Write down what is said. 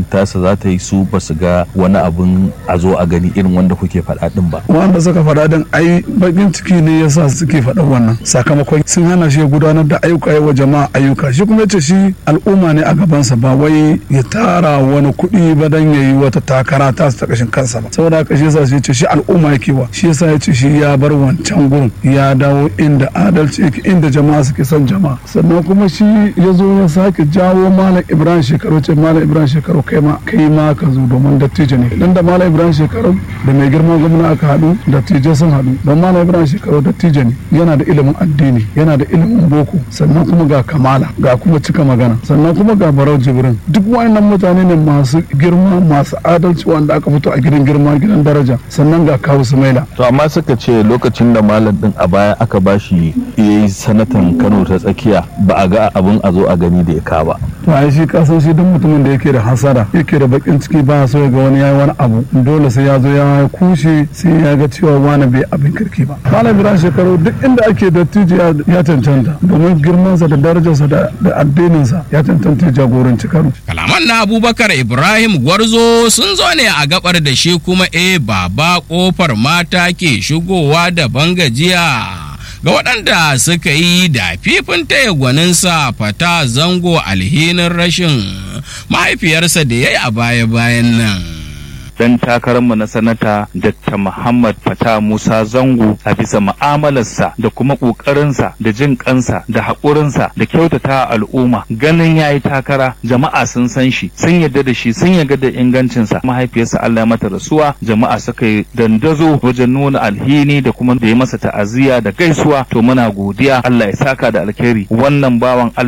tasa za ta yi su ba su ga wani abun a zo a gani irin wanda kuke faɗa din ba wanda suka faɗa din ai bakin ciki ne yasa suke faɗa wannan sakamakon sun hana shi gudanar da ayyuka wa jama'a ayyuka shi kuma yace shi al'umma ne a gabansa ba wai ya tara wani kuɗi ba dan yayi wata takara ta ta kashin kansa ba saboda haka shi yasa shi yace shi al'umma yake wa shi yasa yace shi ya bar wancan gurin ya dawo inda adalci yake inda jama'a suke son jama'a sannan kuma shi ya zo ya sake jawo malam ibrahim shekaru ce malam ibrahim shekaru kai ma kai ma ka zo domin dattijo ne dan da malam ibrahim shekaru da mai girman gwamna aka haɗu dattijai sun haɗu don malam ibrahim shekaru dattijo ne yana da ilimin addini yana da ilimin boko sannan kuma ga kamala ga kuma cika magana sannan kuma ga barau jibrin duk wayannan mutane ne masu girma masu adalci wanda aka fito a gidan girma gidan daraja sannan ga kawu sumaila to amma suka ce lokacin da malam din a baya aka bashi yayi sanatan Kano ta tsakiya ba a ga abun a zo a gani da ya ka ba to ai shi kasan shi duk mutumin da yake da hasara yake da bakin ciki ba so ya ga wani yayi wani abu dole sai ya zo ya kushe sai ya ga cewa wani bai abin kirki ba malam ibrahim shekaru duk inda ake dattijo ya cancanta domin girmansa da darajarsa da addininsa ya cancanta ya jagoranci kano kalaman na abubakar ibrahim gwarzo sun zo ne a gabar da shi kuma e baba kofar mata ke shigowa da bangajiya ga waɗanda suka yi da fifin taya gwaninsa fata zango alhinin rashin mahaifiyarsa da ya yi a baya-bayan nan. dan takararmu na sanata Dr. Muhammad Fata Musa Zango a bisa mu'amalarsa da kuma ƙoƙarinsa da jin kansa da haƙurinsa da kyautata al'umma ganin ya yi takara jama'a sun san shi sun yarda da shi sun yarda da ingancinsa mahaifiyarsa Allah ya mata rasuwa jama'a suka yi dandazo wajen nuna alhini da kuma da ya masa ta'aziyya da gaisuwa to muna godiya Allah ya saka da alkhairi wannan bawan